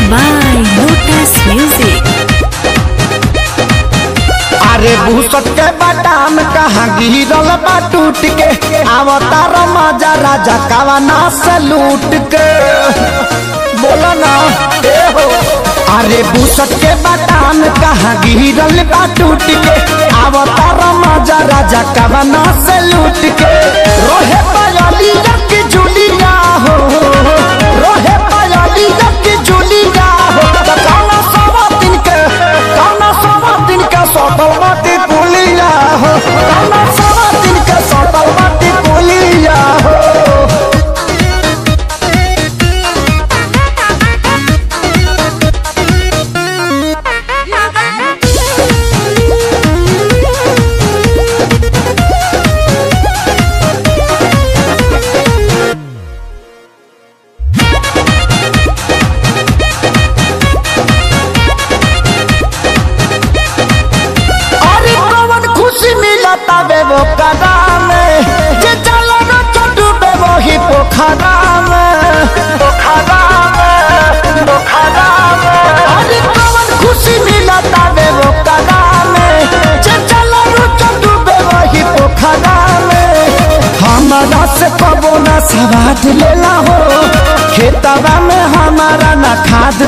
by Lotus Music. अरे भूसट के बाटाम कहाँ गिरल बा टूट के अवतार मजा राजा कवना से लूट के बोला ना ए हो अरे भूसट के बाटाम कहाँ गिरल बा टूट के अवतार मजा राजा कवना से लूट के रोहे पायली की जुलिया हो रोहे पायली की जुलिया हो त कौना सवा दिन के कौना सवा दिन के सटल माटी पुलिया हो कौना सवा दिन के सटल माटी पुलिया हो अरे कौन खुशी मिलता बे वो कदा में जे चलो न चटू बे वो ही पोखरा में पोखरा में पोखरा में अरे कौन खुशी मिलता बे वो कदा में जे चलो न चटू बे वो ही पोखरा में हमारा से कबो ना सवाद लेला हो खेतवा में हमारा ना खाद